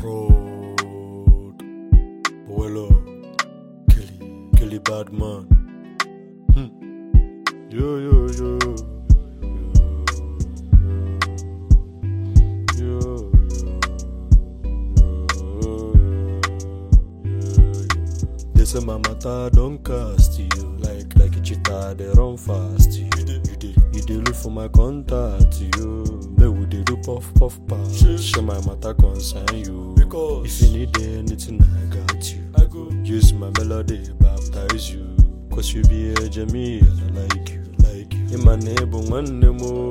Fraud. Boelo. Kelly. Kelly Badman. Hmm. Yo, yo, yo. Yo, yo, yo. They say my matter don't cast you like like a cheetah they run fast you. You dey you dey look for my contact you. They would they do puff puff pass. Share my matter concern you. Because if you need anything I got you. I go use my melody baptize you. Cause you be a Jamie and I like you like you. In my neighbor one more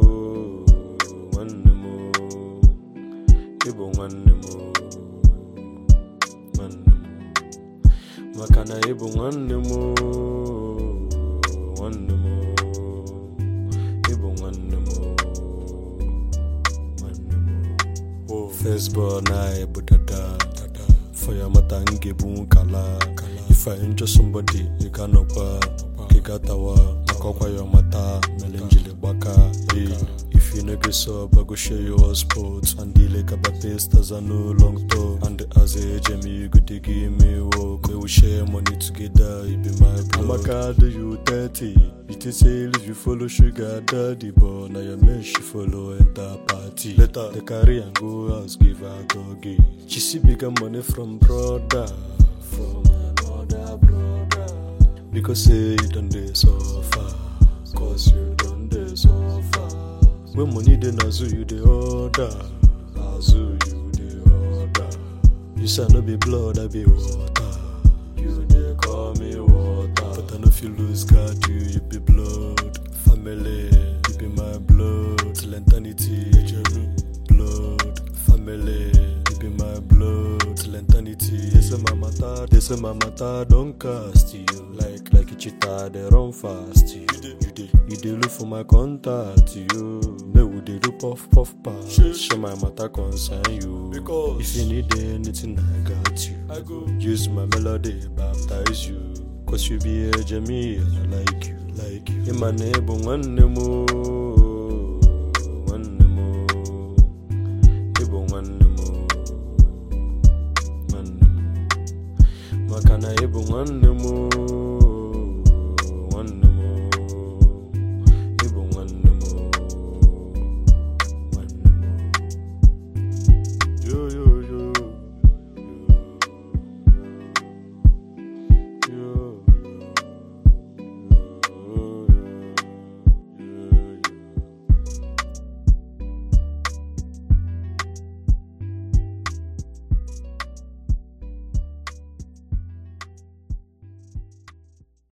one more. Ibo nwanne m oo, nwanne m maka na ịbụ nwanne m oo, nwanne m oo, ịbụ nwanne m oo, nwanne m oo. First born anyị bụ dada for ya mata m ga-ebu nkala if I injure somebody ị ga-anọkwa ka ị gatawa maka ọkwa ya mata mere njiri gbaka hey. If you no get sub, I go share your sports And the like about pastas are no long talk And as a Jamie, you go to give me work We will share money together, it be my blood I'm a card, you 30 It is say if you follow sugar daddy But now your man she follow enter party Later, the carry and go house, give her doggy She see bigger money from brother From another brother Because say you done dey suffer Cause you done dey suffer When money dey nazu you dey order Nazu you dey order You say I no be blood I be water You dey call me water But I no fit lose guard you You be blood Family You be my blood Till eternity Blood Family You be my blood Till eternity They say my matter They say my matter don't cast you Like like a cheetah they run fast you You dey you dey look for my contact you Make we dey do puff puff pass Share my matter concern you Because if you need anything I got you I go use my melody baptize you Cause you be a Jamie and I like you like you In my neighbor nwanne m oo, nwanne m oo. Ịbụ nwanne m oo, nwanne m maka na ịbụ nwanne m oo,